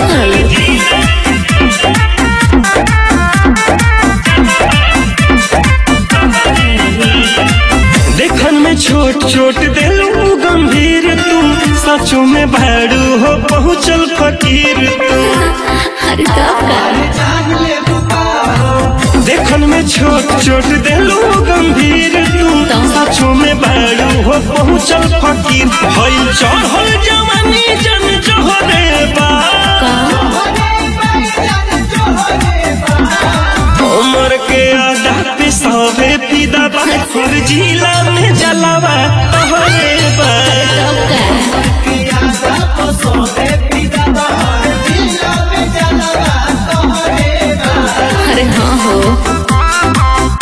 रहल देखन में छोट छोट दिलू गंभीर तू सचो में भाड़ू हो पहुँचल फकीर तू अरे तब का देखन में छोट छोट दिलू गंभीर तू सचो में भाड़ू हो पहुँचल फकीर भइल चढ़ल जवानी जन जहरे बा उमर के आधा पे सवे फिदा बा हर जिला में जलावा तोहरे बा तब का अरे हाँ हो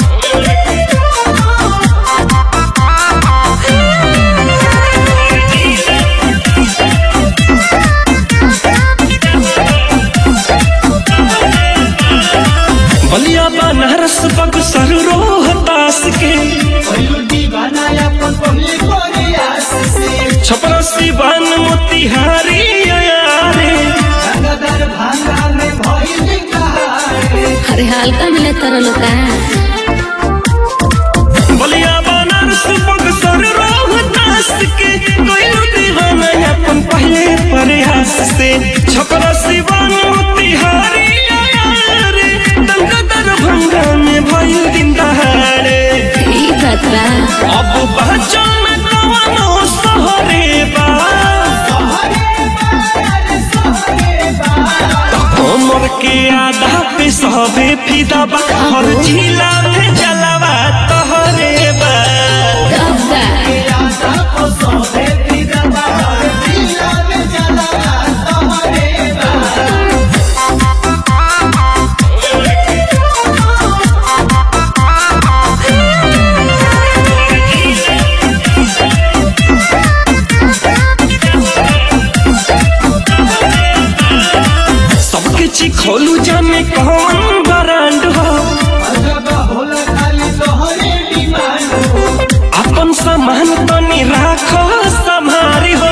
बलिया बनारस बक्सर रोहतास के छपरा सिवान मोतिहारी अयारे अरे हल्का मिले तरह लोग का बलिया बनारस बक्सर रोहतास के कोई दीवाना अपन पहले प्रयास से छपरा सिवान मोतिहारी अयारे दंगा दरभंगा में भइल दिन दहाड़े ई बात बा अब बचल में कवनो सहरे बा उमर के आधा पे सबे फिदा बा हर जिला में जलावा तोहरे बा तब का सबके चिखोलू जाने कौन ब्रांड हो अपन सामान तनी राखो संभारी हो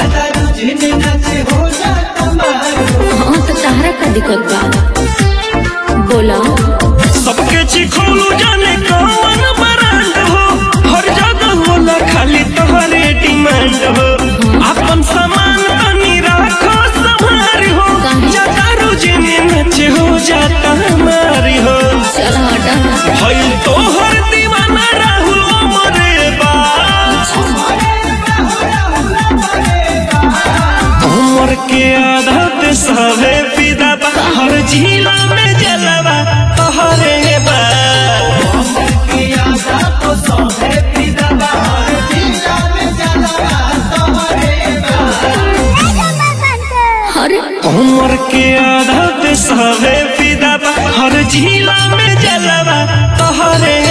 हाँ तो तहरा का दिक्कत बा बोला सबके चिखोलू जाने कौन ब्रांड हो हर जगह होला खाली तोहरे डिमांड हो अपन सामान तनी राखो संभारी हो काहे? ज्यादा रोजिने नचे हो जाता हमारी हो चल हटा भइल तोहर दीवाना राहुल मरे बा उमर के आधा पे सबे फिदा बा हर जिला में जलवा तोहरे बा अरे उमर के आधा पे सबे फिदा बा हर जिला में जलवा तोहरे